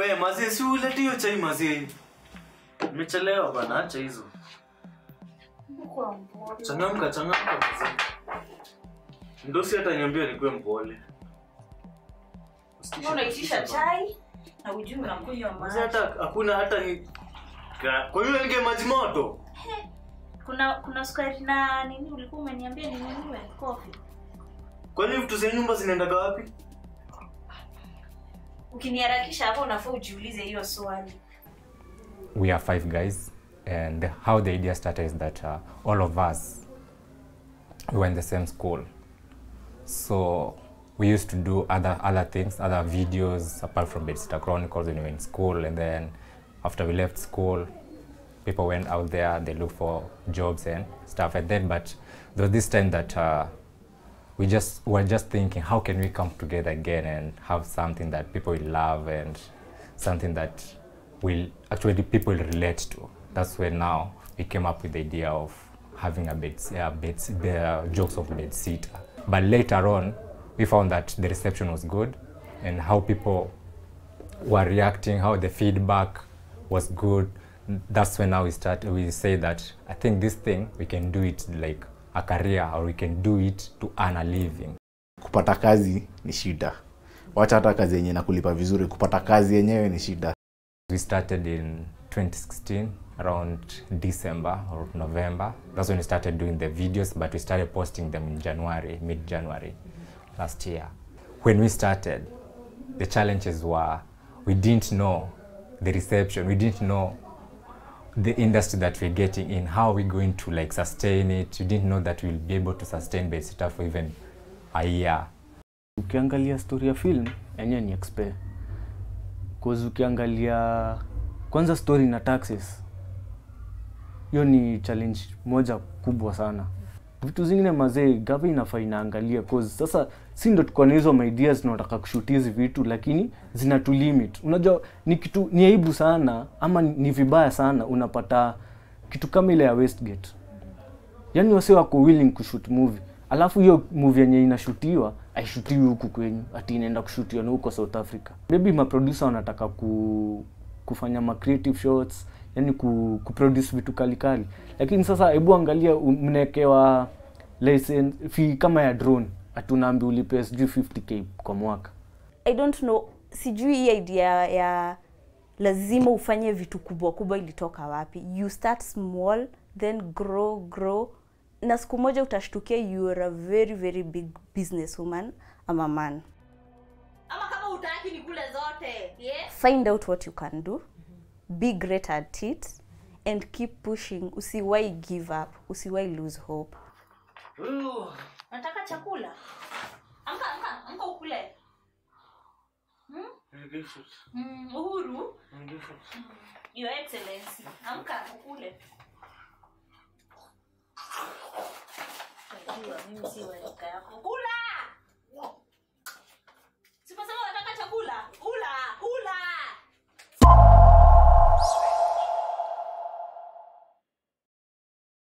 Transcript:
we mazee si ulete hiyo chai mazee nimechelewa bana acha hizo changamka changamka mazee ndosi hata niambia nikuwe mpole Mbona unaitisha chai na ujui unakunywa Mazee maji? hata hakuna hata ni Ka- kwa hiyo nige maji moto Kuna kuna sukari na nini ulikuwa umeniambia ninunue coffee. kwani vitu za nyumba zinaendaga wapi Ukiniharakisha hapo unafaa ujiulize hiyo swali. we are five guys and how the idea started is that uh, all of us we were in the same school so we used to do other other things other videos apart from Bedsitter Chronicles when we were in school and then after we left school people went out there they looked for jobs and stuff and then but there was this time that uh, we just were just thinking how can we come together again and have something that people will love and something that will actually people will relate to that's when now we came up with the idea of having a bed, uh, bed uh, jokes of bed sitter but later on we found that the reception was good and how people were reacting how the feedback was good that's when now we start we say that i think this thing we can do it like a career or we can do it to earn a living kupata kazi ni shida wacha hata kazi yenye nakulipa vizuri kupata kazi yenyewe ni shida we started in 2016 around december or november that's when we started doing the videos but we started posting them in january mid january last year when we started the challenges were we didn't know the reception we didn't know the industry that we're getting in how we're going to like sustain it we didn't know that we'll be able to sustain bedsitter for even a year ukiangalia story ya film yenyewe ni expe cause ukiangalia kwanza story na taxes hiyo ni challenge moja kubwa sana vitu zingine mazee gava inafaa inaangalia cause sasa si ndo tuko na hizo maideas tunataka kushuti hizi vitu lakini zina tu limit unajua ni kitu ni aibu sana ama ni vibaya sana unapata kitu kama ile ya westgate yani wase wako willing kushoot movie alafu hiyo movie yenye inashutiwa aishutiwi huku kwenyu ati inaenda kushutiwa na huko south africa maybe maproducer wanataka ku, kufanya ma creative shots yani ku, kuproduce vitu kalikali lakini sasa hebu angalia u- mnaekewa license fee kama ya drone ati unaambi ulipe sijui 50k kwa mwaka i don't know sijui hii idea ya lazima ufanye vitu kubwa kubwa ilitoka wapi you start small then grow grow na siku moja utashtukia you are a very very big business woman ama man Ama kama utaki ni kule zote. Yeah. find out what you can do be great at it and keep pushing usiwai give up usiwai lose hope Nataka chakula. Amka amka amka ukule. Mm, uhuru. Your Excellency. Amka ukule. Unajua mimi si wa rika yako.